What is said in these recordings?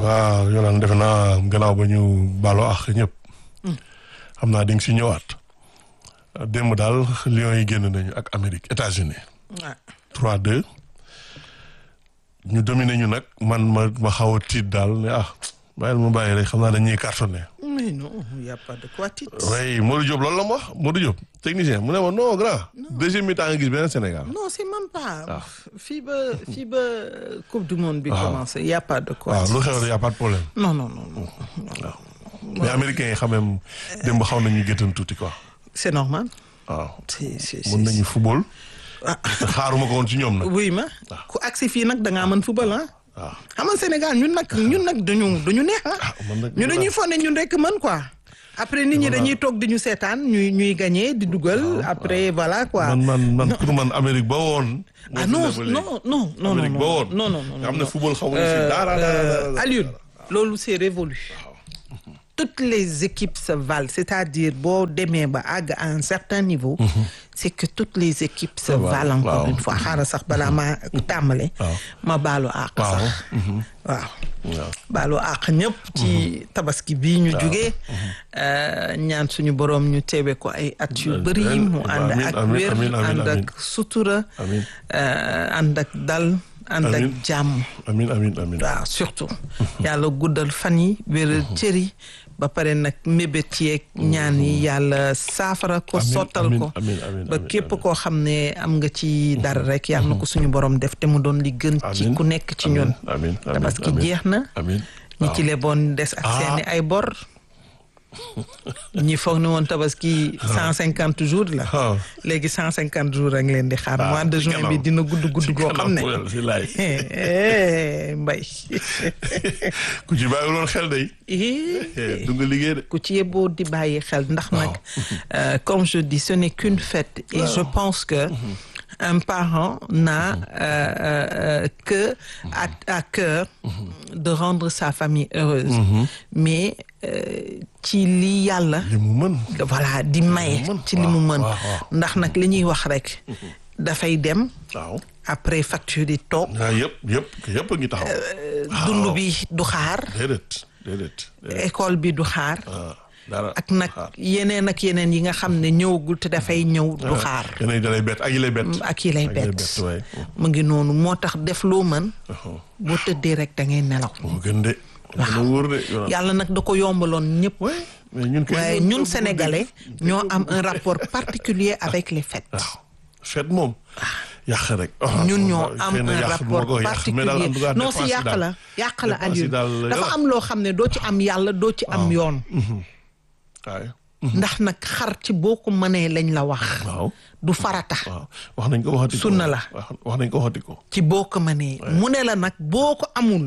waaw Yolande defe naa gannaaw ba ñu baaloo ak ñëpp. xam naa di nga si ñëwaat. démb daal Lions yi génn nañu ak Amérique États-Unis ah 3-2 ñu dominé ñu nag man ma ma xaw a tiit daal ne ah bàyyil ma bàyyi rek xam naa dañuy cartonné. mais non il y a pas de quoi tiit. oui Modou Diop loolu la ma wax Modou Diop technicien mu ne ma non grand. deuxième mi-temps nga gis beneen Sénégal. non c'est même pas. Ah. fii ba fii ba coupe du monde bi Ah. commencé il y a pas de quoi. waaw lu tiit. xew y a pas de problème. non non non non. mais américains yi xam même démb xaw nañu géttan tuuti quoi. c'est normal. waaw c'est c'est mën nañu football. ah te xaaruma ko woon ci ñoom nag. oui ma ku agsi fii nag da ngaa mën football ah. waaw xam nga Sénégal ñun nag ñun nag dañu dañu neex ah. ah man nag ñu dañuy fonne ñun rek mën quoi. après nit ñi dañuy toog di ñu seetaan ñuy ñuy gagné di dugal après voilà quoi. man man man pour man Amérique ba woon. ah non non non non Amérique ba non woon. non non non nga xam ne non. football xamuñu si Euh, dara dara euh, dara dara. Alioune loolu c'est révolu toutes les équipes se valent c'est-à-dire boo demee ba àgg à un certain niveau c'est que toutes les équipes se valent, valent encore waaw. une fois xaaral sax balaa ma tàmbale waaw. ma baalu àq waaw. sax waaw waaw. baalu àq ñëpp ci tabaski bii ñu jugee ñaan suñu boroom ñu teewe ko ay at yu bëri mu ànd Amiin, ak amiin, wér amiin, amiin, ànd amiin. ak sutura Amiin. euh, ànd ak dal ànd ak Amiin. jàmm amiin amiin amiin. waaw surtout yàlla guddal fan yi wéral cër yi ba pare nag mébét yeeg ñaan yi yàlla saafara ko Amiin, sottal amiin, ko amiin, amiin, ba amiin, képp amiin. koo xam ne am nga ci dara rek yàlla na ko suñu borom def te mu doon li gën ci Amiin, ku nekk ci ñun amiin amiin tabaski amiin. jeex na amiin. ñi waaw. ci leboon des ak Ah. seeni ay bor ñi foog ne woon tabaski cent cinquante jours la Ah. léegi cent cinquante jours a ngi leen di xaar Ah, mois de ci juin bi kanam. dina gudd gudd goo xam ne Kanam, si laay. Eh, mbay ku ci bàyyi woon xel day. Eh, du nga liggéey de. ku ci yeboo di bàyyi xel ndax nag euh, comme je dis ce n'est qu'une fête et je pense que un parent n'a euh, euh, que à, à cœur de rendre sa famille heureuse mais euh, ci li yàlla li mu mën. voilà di maye mën. ci li mu mën waaw, waaw. ndax nag li ñuy wax rek dafay dem waaw. après facture yi toog ah yëpp yëpp yëpp a ngi taxaw. dund bi du xaar déedéet déedéet. déedéet. école bi du xaar ah dara. ak nag xaar. yeneen ak yeneen yi nga xam ne ñëwagul te dafay ñëw du xaar yeneen yi da lay bett ak yi lay bett. ak yi lay bett waay. mu ngi noonu moo tax def loo mën boo tëddee rek da ngay nelaw moo gën de. moo gën a wóor de. Yolaan. yàlla nag da ko yombaloon ñëpp Ouais, mais ñun kay waaye ñoo- ñun ñoo- sénégalais ñoo am un rapport particulier avec les fêtes waaw fête moom. yàq rek. ñun ñoo am xëy na un yàq du ma rapport ko yàq, mais daal en tout cas particulier non dépense si yi yàq daal- la yàq la dépense yi Aliou daal- dafa am loo xam ne doo ci am yàlla doo ci am yoon waaye. ndax nag xar ci boo ko mënee lañ la wax waaw du farata waaw wax nañ ko waxati ko. Sunna la. wax wax nañ ko waxati ko. ci boo ko mënee mu ne la nag boo ko amul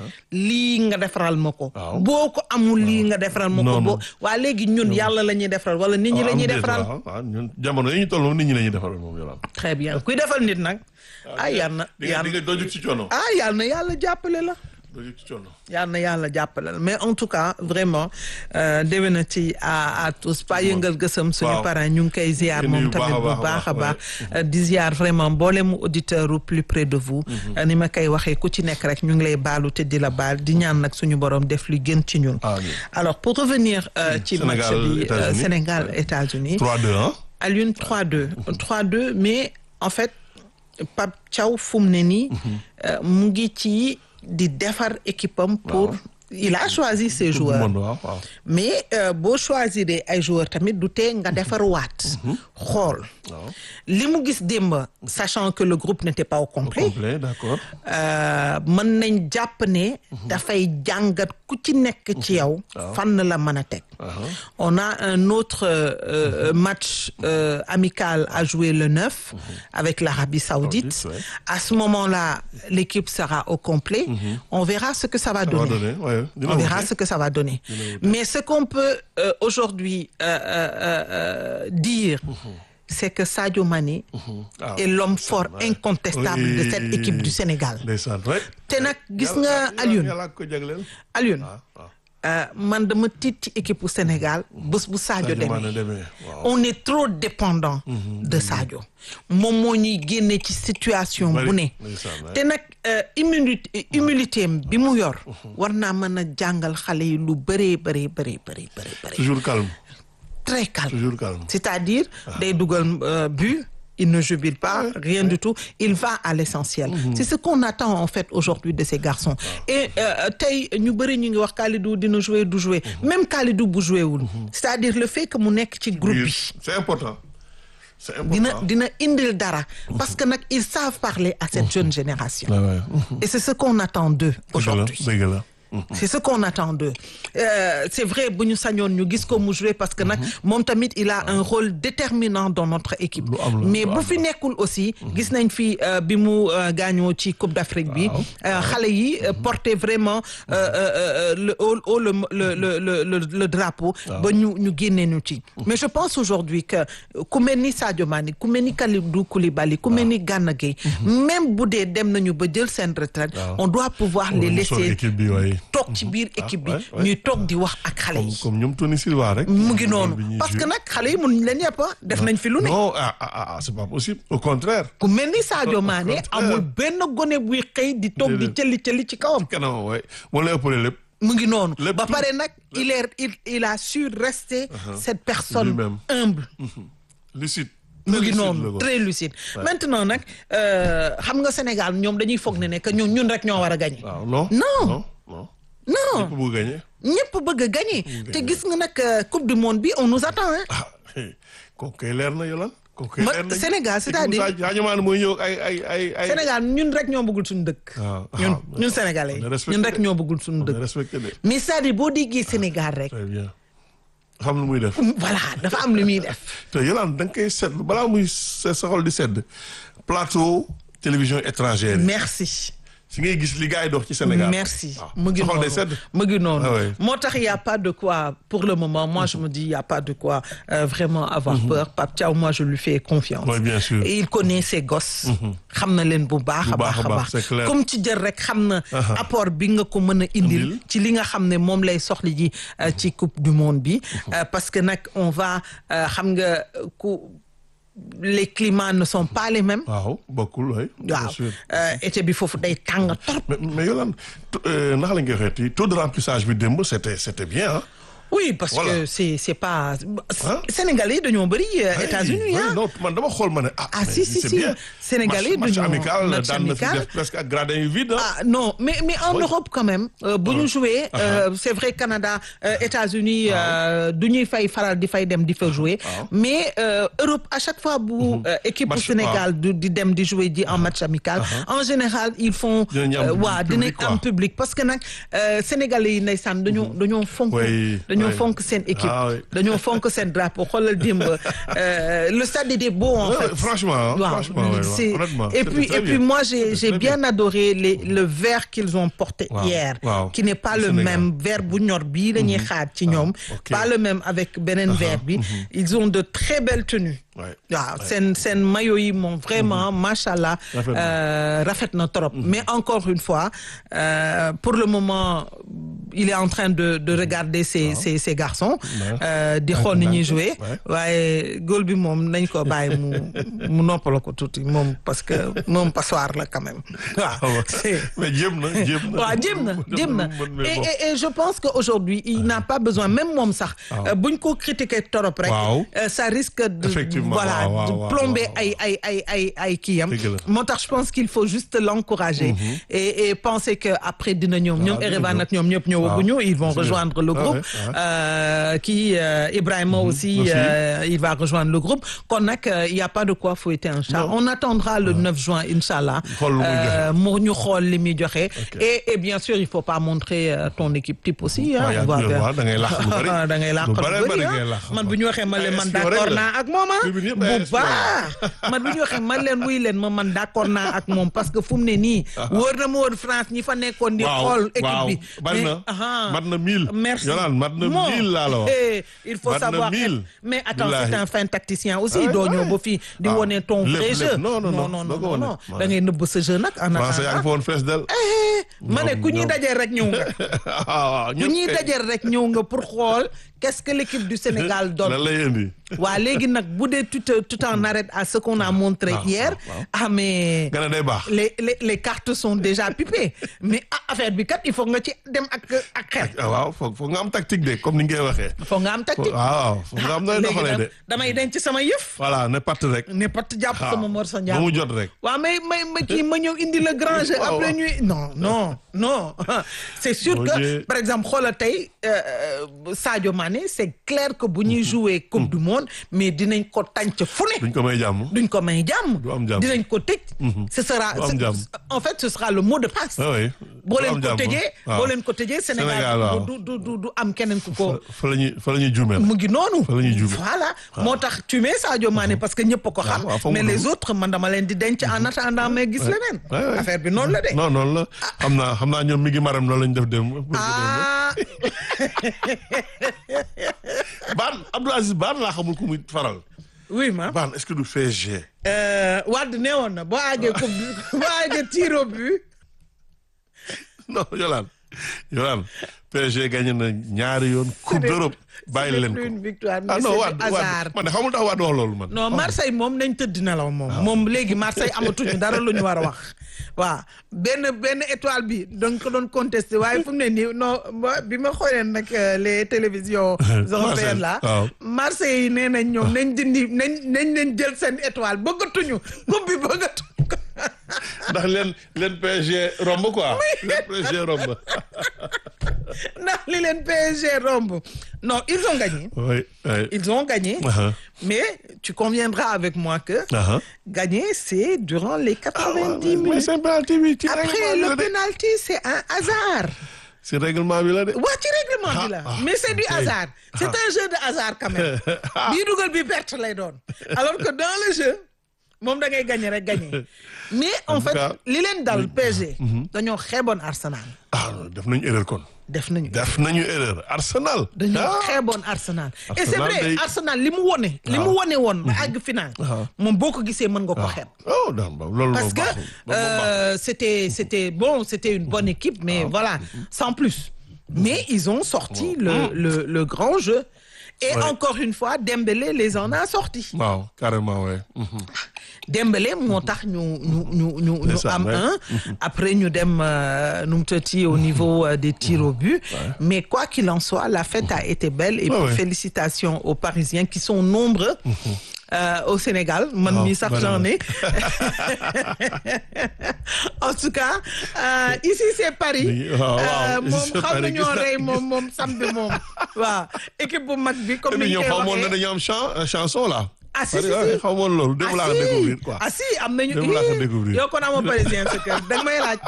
lii nga defaral ma ko Waaw. boo ko amul lii nga defaral ma ko Non, boo non. waa léegi ñun yàlla la ñuy defaral wala nit ñi la ñuy am déet, defaral waaw, waaw, ñun jamono yi ñu toll moom nit ñi la ñuy defaral moom yolaan. très bien kuy defal nit nag ah yal na di nga yal di nga dojut ci coono. ah yal na yàlla jàppale la dojut ci coono. yal na yàlla jàppale la mais en tout cas vraiment euh, déwénati à à tous pas yëngal gësam suñu Waaw. parents ñu ngi koy ziar Di moom nuyu tamit bu baax a baax a baax, baax euh, di ziar vraiment mboolemu auditeur u plus près de vous Euh, ni ma koy waxee ku ci nekk rek ñu ngi lay baalu te di la baal di ñaan nag suñu borom def lu gën ci ñun Amiin. alors pour revenir euh, ci match Sénégal, bi euh, États-Unis. Sénégal États-Unis 3-2 hein. à l'une 3-2 3-2 mais en fait Pape Thiaw fu mu ne nii euh, mu ngi ci di defar équipe am pour il a choisi ses Coupe du joueurs monde waaw waaw. mais euh, boo choisir ay joueurs tamit du tee nga defar waat xool waaw. li mu gis démb sachant que le groupe n'était pas au complet complet d'accord. euh, mën nañ jàpp ne dafay jàngat ku ci nekk ci yow fan la mën a teg on a un autre euh, euh, match euh, amical à jouer le 9 avec l'Arabie Saoudite Saoudite, ouais. à ce moment-là l'équipe sera au complet on verra ce que ça va Ça va donner donner, ouais, dina on verra wute. ce que ça va donner mais ce qu'on peut euh, aujourd'hui euh, euh, euh, euh, dire c'est que Sadio Mané Ah, est l'homme fort ouais. incontestable de cette Oui. équipe du Sénégal ndeysaan rek. te nag gis Yàlla- nga yàlla- Alioune yàlla ko jagleel. Alioune waaw waaw. euh, man dama tiit ci équipe bu Sénégal bés bu Sadio Sadio Mané demee demee waaw. on est trop dépendant de Sadio moom moo ñuy génne ci situation Bari, bu ne ndeysaan, ouais. te nag euh, humilité humilité am bi mu yor war naa mën a jàngal xale yi lu bëree bëree bëree bëri bëri bëri toujours calme très calme toujours calme. c'est-à-dire day dugal euh, but il ne jubile pas rien du tout il va à l'essentiel c'est ce qu'on attend en fait aujourd'hui de ces garçons et euh, tey ñu bëri ñu ngi wax Kalidou dina jouer du jouer même Kalidou bu jouer wul c'est-à-dire le fait que mu nekk ci groupe Oui, bi c'est important. C'est dina important. dina indil dara parce que nag ils savent parler à cette jeune génération Ouais, ouais. et c'est ce qu'on attend d'eux aujourd'hui dëgg la dëgg la. c'est ce qu'on attend d'eux Euh, c'est vrai bu ñu sañoon ñu gis ko mu jouer parce que nag moom tamit il a un rôle déterminant dans notre équipe Lu am la, mais lu bu am fi nekkul aussi gis nañ fi euh, bi mu euh, gaañoo ci Coupe d'Afrique bi Waaw. euh, xale yi euh, porter vraiment euh, euh, euh, le haut haut le le le le le, le drapeau ba ñu ñu génnee ñu ci mais je pense aujourd'hui que ku mel ni Sadio Mané ku mel ni Kalidou Koulibaly ku mel ni Gana Gueye même bu dee dem nañu ba jël seen retraite Waaw. on doit pouvoir les Mu sol laisser équipe bi waaye. toog ci biir équipe bi ouais, ouais. ñuy toog di wax ak xale comme yi comme ñoom Tony Silva rek. mu ngi bi noonu ñuy parce que jouer. nag xale yi mënuñ leen yëpp ah def nañ fi lu ne non ah ah ah c'est pas possible au contraire. ku mel ni Sadio Mané contraire. amul benn gone buy xëy di toog di Déedéet. cëli cëli ci kawam kanam waay moo lay ëppale lépp. mu ngi noonu Lépp ba tout- pare nag il est il il a su rester cette personne Lui-même. humble lucide. mu ngi Très lucide la noonu ko. très lucide maintenant nag euh, xam nga Sénégal ñoom dañuy foog ne ne que ñun ñun rek ñoo war a gagner waaw non. Non. non non. non ñëpp bëgg gagner. ñëpp bëgg a gagner te gis nga nag euh, coupe du monde bi on nous attend hein ah kooku kay leer na yolan. kooku kay Ma- leer na Sénégal, c'est-à-dire- Sadio Mané mooy ñëw ay ay ay ay. Sénégal ñun rek ñoo bëggul suñu dëkk. waaw ñun ah, ñun sénégalais on est respecté ñun rek de. ñoo bëggul suñu on est dëkk. respecté de. mais c'est-à-dire boo déggee Sénégal rek très bien. xam lu muy def. voilà dafa am lu muy def. te yolaan da nga koy seetlu balaa muy sa sa xol di sedd plateau télévision étrangère yi. merci. si ngay gis li gars yi dox ci Sénégal. merci waaw mu ngi sa xol day noonu sedd. mu ngi noonu. Ah ouais. moo tax y a pas de quoi pour le moment moi je me dis y a pas de quoi euh, vraiment avoir peur Pape Thiaw moi je lui fais confiance. Oui, bien sûr. et il connaît ses gosses. xam na leen bu baax a Bu baax baax a a baax, baax. c'est clair. comme ci jël rek xam na. apport bi nga ko mën a indil. Indil. ci li nga xam ne moom lay soxli ji euh, ci coupe du monde bi. Euh, parce que nag on va euh, xam nga ku les climats ne sont pas les mêmes. waaw bokkul oui. bien waaw sûr. euh, été bi foofu day tàng trop. mais mais yolaan naka la ñu koy waxeeti taux de remplissage bi démb c'était c'était bien ah. Oui, parce Voilà. que c'est c'est pas Hein? Sénégalais dañoo bëri euh, Oui, États-Unis oui, hein. non man dama xool ma ne ah. Ah, mais si, si, c'est si. bien. Sénégalais match, match dañoo- amical match daan na fi amical. def presque ak gradin yu vide ah. Ah non, mais mais en Oui. Europe quand même euh, bu ñu jouer euh, c'est vrai Canada euh, États-Unis euh, du ñuy fay faral di fay dem di fa jouer waaw. mais euh, Europe à chaque fois bu euh, équipe bu Match- Sénégal du di dem di jouer ji en match amical en général ils font Dinañu am euh, waa dinañ public, quoi. am public parce que nag euh, Sénégalais yi ndeysaan dañoo dañoo fonk Oui, dañoo oui. fonk seen équipe Ah, oui. dañoo fonk seen drapeau xoolal démb euh, le stade était beau en Ouais, fait ouais, franchement, hein, Waaw, franchement, ouais, ouais, c'est- honnêtement, et c'était puis très et puis bien. moi j'ai C'était j'ai très bien adoré les le vert qu'ils ont porté Waaw, hier waaw. qui n'est pas Au le Sénégal. même vert bu ñor bii la ñuy xaar ci ñoom ok. pas le même avec beneen vert bi ils ont de très belles tenues Ouais, waaw seen seen maillot yi moom vraiment machallah Rafet na. euh, rafet na trop mais encore une fois euh, pour le moment il est en train de de regarder ses ses ses garçons Ouais. euh, di xool ni ñuy jouer Ouais. waaye góol bi moom nañ ko bàyyi mu mu noppala ko tuuti moom parce que moom passoire la quand même Ah waaw ouais. c'est mais jéem na jéem na. waaw jéem na jéem na Mais et, bon. et, et je pense que aujourd'hui il n'a pas besoin même moom sax euh, buñ ko critiquer torop rek Waaw. euh, ça risque de Effectivement, voilà waaw, waaw, de waaw, plomber waaw. ay ay ay ay ay kiyam Dëgg la. moo tax je pense qu'il faut juste l'encourager et et penser que après dina ñoom ñoom dina Erevan ñëw. ak ñoom ñëpp ñëwaguñu ils vont Dina ñëw. rejoindre le Ah groupe ouais, ouais. euh, qui euh, Ibrahima aussi Aussi. euh, il va rejoindre le groupe kon nag euh, il y a pas de quoi fouetter un chat Non. on attendra le 9 juin inchallah Xool lu muy euh, mu ñu xool li muy joxe et et bien sûr il faut pas montrer euh, ton équipe type aussi hein, Ah, yaa on va ngi faire- waaw, da ngay làq lu bari. da ngay làq Lu lu bari bari bari ah. ngay làq. man bu ñu waxee man leen Ay man espion d'accord rek la. naa ak moom ah Bi bi yëpp bu ay espion la. baax man bu ñu waxee man leen wuy leen ma man d'accord naa ak moom parce que fu mu ne nii wóor na ma woon France ñi fa nekkoon di Waaw, xool équipe waaw, bi bari mais na. ah. mat na mille. Merci. Yolaan mat na Bon. mille laa la wax. Eh, il faut Mat na savoir. mille. Mais attends, Billahi. c'est un fin tacticien aussi. Ah, doo ñëw ouais. ba fii di Ah, wone ton lépp, vrai lépp. jeu. Non, non, non, non, doo ko non, wone. non. Ouais. da ngay nëbb sa jeu nag. en français yaa ngi fa attendant. woon fees del. Eh, ma ne Ñoom- ku ñuy ñoom. dajee rek ñëw nga. ah ku ñuy dajee rek ñëw nga pour xool qu'est-ce que l'équipe du Sénégal donne. lan lay indi. waa léegi nag bu dee tu te tu t'en arrêtes à ce qu'on a montré waaw, hier waaw. ah mais nga ne day baax. les les les cartes sont déjà pipées mais ah, affaire bi kat il faut nga ci dem ak ak xel ah waaw foog foog nga am tactique de comme ni nga koy waxee. faut nga am tactique waaw foog nga am nooy léegi doxalee de. nag damay denc sama yëf voilà ne part rek. ne pat jàpp waaw sama mor sa ba mu njàpp jot rek. waaw mais may ma kii ma ñëw indi le grand jeu Waaw, après waaw. ñuy non non non c'est sûr Mon que Dieu. par exemple xoolal tey euh, euh, Sadio Mané c'est clair que bu ñuy jouer coupe du monde mais dinañ ko tànc fu ne duñ ko may jàmm. duñ ko may jàmm Du am jàmm. dinañ ko tëj ce sera Du am ce- jàmm. en fait ce sera le mot de passe ah oui. boo du leen am ko jàmm. tëjee waaw. boo leen ko tëjee Sénégal, Sénégal waaw. du du du du am keneen ku ko fa la ñuy fa la ñuy juumee. mu ngi noonu Fa la ñuy juumee. voilà moo tax tu mets Sadio Mané parce que ñëpp a ko xam waaw, fa mu mais les dugg. autres man dama leen di denc en attendant mais gis leneen Ouais, ouais. affaire bi noonu la de non noonu la xam naa xam naa ñoom mi ngi maram loolu lañ def dem. ah Baan Abdou Aziz Baan laa xamul ku muy faral. oui ma Baan est-ce que du PSG. euh, Wade nee woon na boo àggee coupe du boo àggee tir au but non Yolaan Yolaan PSG gagné na ñaari yoon coupe d'Europe bàyyi leen c'est ko. une victoire mais ah non c'est Wade du hasard Wade man de xamul tax Wade wax loolu man. non Marseille moom nañ tëdd nelaw moom moom léegi Marseille amatuñu dara lu ñu war a wax waaw benn benn étoile bi dañ ko doon contesté waaye fu mu ne nii non ba- bi ma xoolee nag euh, les télévisions européennes là waaw. Marseille yi nee nañ ñoom nañ dindi nañ nañ leen jël seen étoile bëggatuñu coupe bi bëggatuñu ko ndax leen leen PSG romb quoi. leen PSG romb. ndax li leen PSG romb non ils ont gagné oui oui. ils ont gagné Ah, mais tu conviendras avec moi que ah. gagner c'est durant les Ah, 90 mais minutes c'est penalty bi ci Après, règlement le bi la de. penalty, c'est un hasard. ci règlement bi la de. waa ci règlement bi la Ah, ah, mais c'est du ok. hasard c'est un jeu de hasard quand même bii dugal bi perte lay doon alors que dans le jeu moom da ngay gagner rek gagner mais en En tout fait cas, li leen dal PSG dañoo xeeboon Arsenal ah non def nañu erreur kon. def nañu def nañu erreur Arsenal. dañoo ah xeeboon Arsenal et c'est Arsenal vrai day- Arsenal li mu wone li mu wone woon ba àgg final moom boo ko gisee mën nga ko xeeb oh non ba loolu parce moom que baaxul. Ba- ba- baaxul. euh, c'était c'était bon c'était une bonne équipe mais voilà sans plus mais ils ont sorti le le le grand jeu et Ouais. encore une fois Dembélé les en a sortis waaw carrément ouais. Mhm. Dembélé moo tax ñu ñu ñu ñu ñu Ndeysaan, am ouais. un après ñu dem euh, nu mu tëti au niveau euh, des tirs au but mais quoi qu'il en soit la fête a été belle et Ouais, puis ouais. félicitations aux Parisiens qui sont nombreux euh, au Sénégal man Waaw, mi sax bari j'en na. ai en tout cas euh, ici c'est Paris Oui, waaw, waaw, Euh, ici moom c'est xam Paris, nañoo gis na- rey moom moom samedi moom waaw équipe bu mag bi comme te ni ñu ñoom koy xamoon na waxee dañu am chan chanson là. Ah, si, Parce si, que, si. ouais, xamoon loolu démb laa ko découvrir quoi. ah si am nañu Démb laa ko Ih, découvrir. yow kon amoo parisien sa kër danga may laaj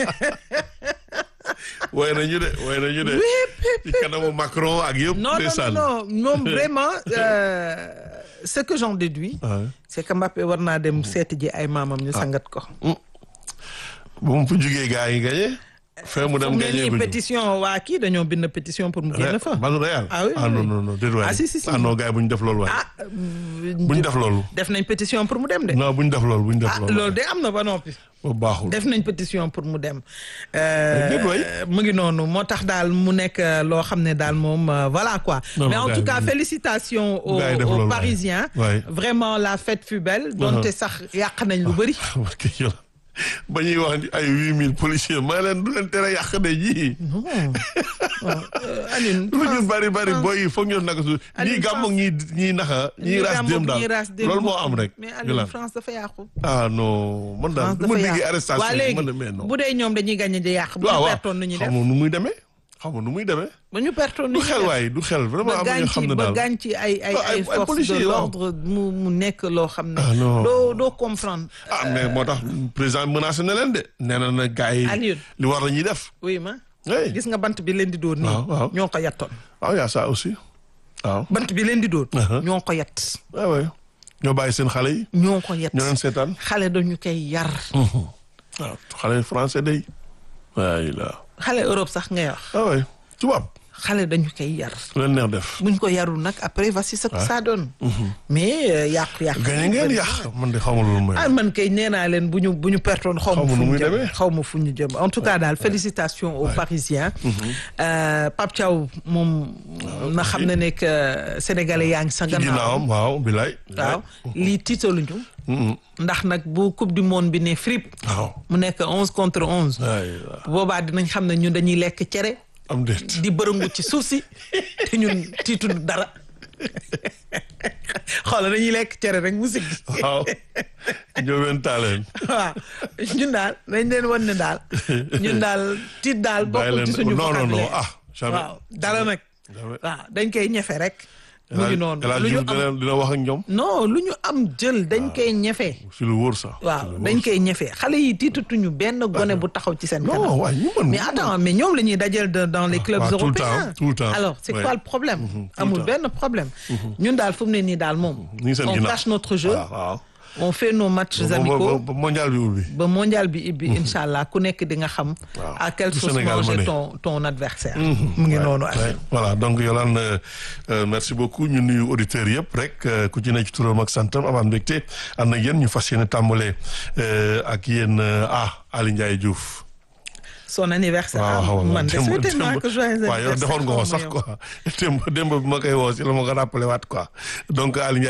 woy nañu de woy nañu de. ci kanamu Macron ak yëpp. non non non ndeysaan. non moom vraiment euh, ce que j'en déduis Ouais. c'est que Mbappé war naa dem seeti ji ay maamam ñu sangat ko bu mu fu jugee gars yi gagné. fee mu dem mu ne gagné nii guñu. pétition waa kii dañoo bind pétition pour mu génn fa Banu Real. Ah oui, ah oui, non oui. non non déedéet waay. Ah, si, si, si. ah non gars yi bu ñu def loolu waay. ah bu ñu def loolu. def nañ pétition pour mu dem de non bu ñu def loolu bu ñu def ah loolu. loolu de am na ba noppi boobu baaxul. def nañ pétition pour mu dem. déet waay. mu ngi noonu moo tax daal mu nekk euh, loo xam ne daal moom euh, voilà quoi. Non, mais non, en gars tout yi cas ñu- félicitations aux, gars yi def aux loolu, waay. Parisiens. Waay. vraiment la fête fut belle. donte sax yàq nañ lu bëri. parce que yow ba ñuy wax ni ay huit mille policiers maa leen du leen tere yàq de ji. Aline lu ñu bari bari boy yi foog ñu naka su Aliou ñii gàmm ak ñii ñii naxa ñii ras dem daal loolu moo am rek. mais ñu Aliou lan France dafa yàqu. ah non man daal France du ma dafa déggee yàqu arrestation waa yi léegi man de mais non. bu dee ñoom dañuy gagné di yàq. bu waaw ñu waaw pertoon nu ñuy def xamoo nu muy demee xamoo nu muy demee. bu ñu pertoon nu du ñuy xel def. waay du xel vraiment ba am na gaañ ñoo ci xam ne ba daal. gaañ ci ay ay Ah, ay- ay ay forces policiers, de waaw. l'ordre mu mu nekk loo xam ne. Ah, non. doo doo comprendre. ah mais moo tax président menacé na leen de. nee na na gars yi Aliou. li war la ñuy def. oui ma oui gis nga bant bi leen di dóor nii. Waaw, waaw. ñoo ko yattoon. waaw y a ça aussi waaw. bant bi leen di dóor. Uh-huh. ñoo ko yat. waaw waaw ñoo bàyyi seen xale yi. ñoo ko yat. ñoo leen seetaan. xale dañu koy yar. waaw xale français day. waay la xale Europe sax ngay wax ah oui tubaab xale dañu koy yar lu leen neex def. buñ ko yarul nag après voici ce que ça donne mais euh, yàqu-yàqu gañe ngeen yàq man de xamul lu may. ah man kay nee naa leen bu ñu bu ñu pertoon xaw ma Xaw ma fu nu ñu muy jëm demee. xaw ma fu ñu jëm en tout cas daal félicitations aux Parisiens Euh, Pape Thiaw moom na xam ne ne que sénégalais yaa ngi sa ci gannaaw ginnaawam waaw bilaay. waaw lii tiitaluñu Mhm. ndax nag bu coupe du monde bi ne frip waaw. mu nekk onze contre onze ay waaw. boobaa dinañ xam ne ñun dañuy lekk cere am déet. di bërëngu ci suuf si te ñun tiituñu dara xoolal dañuy lekk cere rek mu sigg waaw. Ndiobène Tallene. waaw ñun daal dañ leen wan ne daal ñun daal tiit daal bàyyi bokkul ci leen suñu non non non vocabulaire ah. jamais waaw dara nag jamais. waaw dañ koy ñefe rek mu ngi noonu El Hadj lu ñu Diouf am dina dina wax ak ñoom. non lu ñu am jël dañ koy ñefe si lu wóor sax. waaw dañ koy ñefe xale yi tiitatuñu benn gone bu taxaw ci seen kanam non waaye ñu mën. mais attends mais ñoom la ñuy dajal de- dans les clubs waaw, tout le européens temps, tout le temps. alors c'est Ouais. quoi le problème tout le amul temps. benn problème ñun daal fu mu ne nii daal moom ñu ngi seen on ginnaaw. cache notre jeu waaw waaw. on fait nos matchs ba- ba- amicaux ba- ba mondial bi ubbi. ba mondial bi ibbi incha allah ku nekk di nga xam Waaw. à quelle Lu sauce Sénégal manger mëne. ton ton adversaire mu ngi noonu Ouais, voilà donc Yolande euh, euh, merci beaucoup ñu nuyu auditeurs yëpp rek euh, ku ci ne ci turam ak santam amaan mbégte ànd ak yéen ñu fas yéene tàmbale euh, ak yéen euh, ah Ali Ndiaye Diouf. son anniversaire waaw ah, xaw ma man de démb- souhaité naa démb- ko joyeux waaw yow anniversaire defoon nga ko xaw ma sax yow. quoi démb démb bi ma koy woo si la ma ko rappelé waat quoi donc Ali Ndiaye